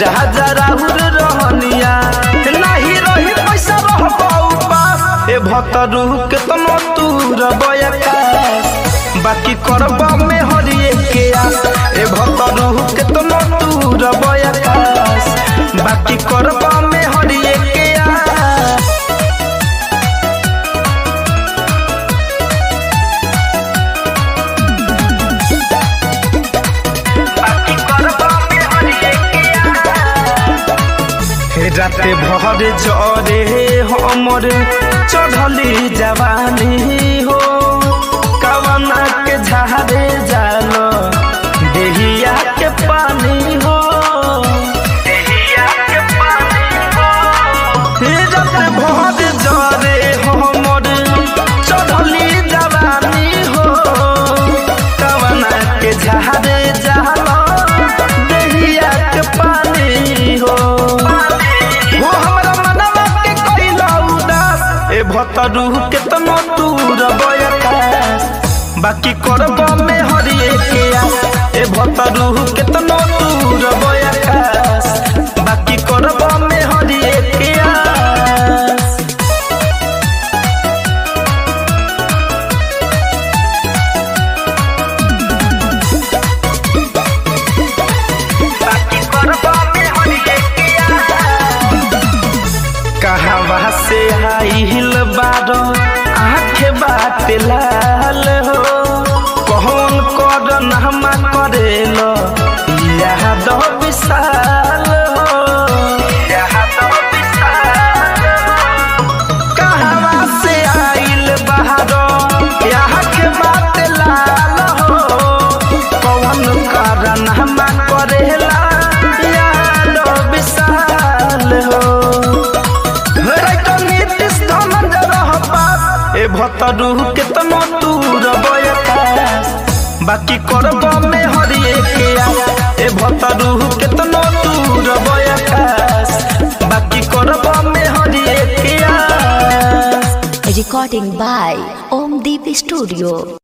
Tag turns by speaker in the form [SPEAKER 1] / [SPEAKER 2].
[SPEAKER 1] राजा राहुल रहनिया नाही रही पैसा रह पास ए भतरू के तनो तू रबयकास बाकी करब में हरिए के आस ए भतरू के तनो तू रबयकास बाकी करब में हरिए के आस बाकी करब में हरिए के आस राते भर जरे हमर चढ़ली जवानी हो कवना के झारे जाल देहिया के पानी हो देहिया के पानी हो राते भर जरे हमर चढ़ली जवानी हो कवना के झारे जाल देहिया के पानी हो हो हमरा मनवा के कइला उदास ए भतरू के तनो दूर बयकास बाकी करब में हरिए के आस ए भतरू के तनो दूर बयकास बाकी करब में हरिए के आस बाकी करब में हरिए के आस कहवा से आइल बारो आँख बात लाल हो कौन कर नामा करेल याद विशाल हो याद विशाल कहवा से आइल बारो आँख बात लाल हो कौन कर नामा करेला याद विशाल हो ए भतरू के तनो दूर बयकास बाकी करब में हरिए के आस ए भतरू के तनो दूर बयकास बाकी करब में हरिए के आस
[SPEAKER 2] Recording by Om Deep Studio.